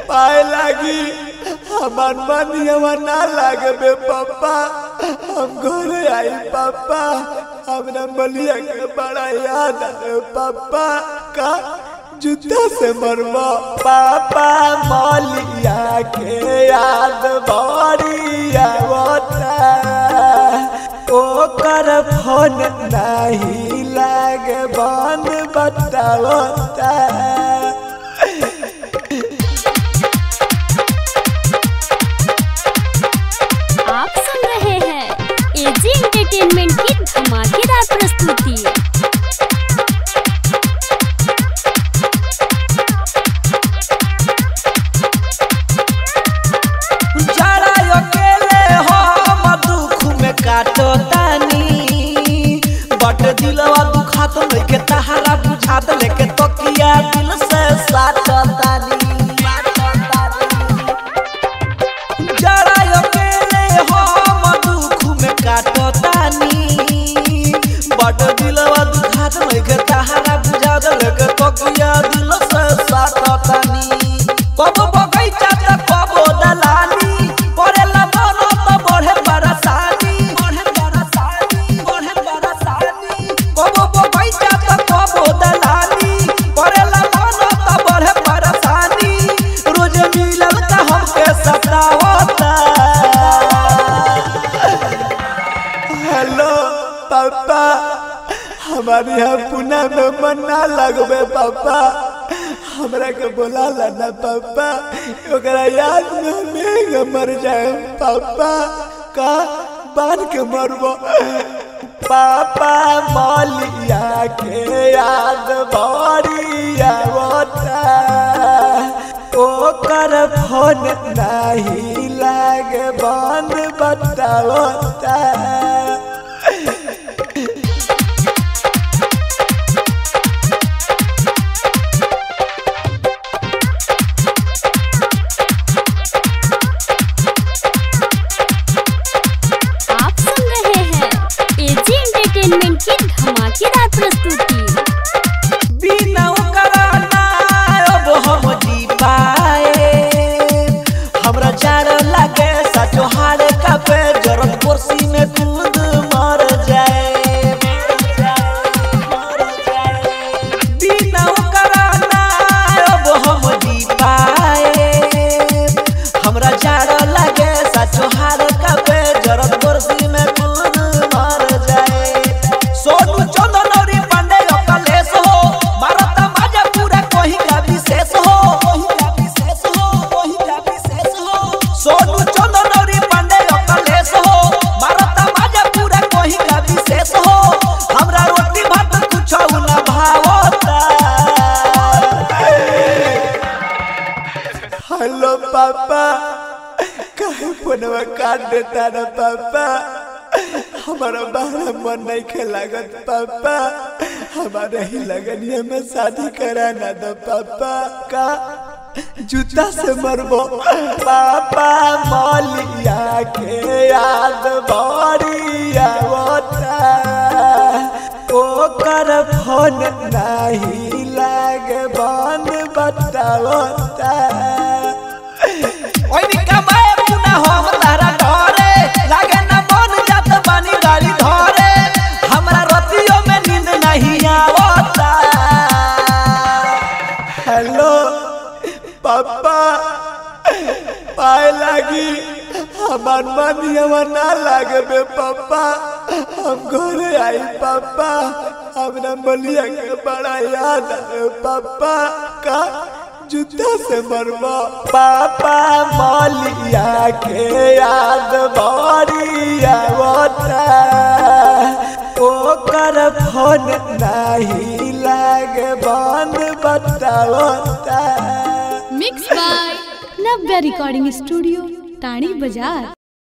पाए लागी हमार मन यवा ना लागे बे पापा हम घरे आई पापा हमरा मलिया के बड़ा याद आवे पापा का जूता से मरवा पापा मलिया के याद बड़ी आवता ओकर फोन नहीं लागे बन बतावता आप सुन रहे हैं एजी एंटरटेनमेंट की धमाकेदार प्रस्तुति जरा अकेले हम दुख में काटो तानी बट दिलवा दुखात लेके तहारा बुझात लेके तकिया दिल से साटो तानी जरा अकेले हम दुख में काटो तानी बट दिलवा दुखात लेके तहारा बुझात लेके तकिया दिल से साटो तानी कब बगैचा त कब दलाली परेला मन त बढ़े बरसानी बढ़े बरसानी बढ़े बरसानी कब बगैचा त कब दलाली परेला मन त बढ़े बरसानी रोज मिलल त हमके सतावता हेलो पापा हमारे यहाँ पुणे में मन ना लगबे पापा हमरा के बोला ला ना पापा ओकरा याद में हमें मर जाए पापा का बांध के मरबो पापा मलिया के याद बड़ी आवता ओकर फोन नहीं लागे बन बतावता आप सुन रहे हैं एजी एंटरटेनमेंट की धमाकेदार प्रस्तुति बिना ओकरा ना अब हम जी पाए हमरा जार लागे सचो हार का पे जरत कुर्सी में कूद मर जाए बिना ओकरा ना अब हम जी पाए हमरा जार लागे सचो हार का पे जरत कुर्सी में कूद मर जाए सोनू चंदन और पांडे अकलेश हो मारता माजा पूरा कोही का विशेष हो कोही का विशेष हो कोही का विशेष हो सोनू चंदन और पांडे अकलेश हो मारता माजा पूरा कोही का विशेष हो हमरा रोटी भात कुछ ना भावता हेलो पापा कहे फोनवा काट देता ना पापा हमारा बहरा मन नहीं खे लागत पापा हमारे ही लगनिया में शादी कराना दो पापा का जूता से मरबो पापा मलिया के याद बड़ी आवता ओकर फोन नहीं लागे बन बतावता ओइ कमाए पुना हम तारा घरे लागे न मन जात बानी गाड़ी धरे हमरा रतियो में नींद नहीं आवता हेलो पापा पाए लागी हमार मन यवा ना लागे बे पापा हम घरे आई पापा हमरा मलिया के बड़ा याद आवे पापा का जूता से मरवा पापा मलिया के याद बड़ी आवता ओकर फोन नहीं लागे बन बतावता mix by Navya recording studio टाणी बाजार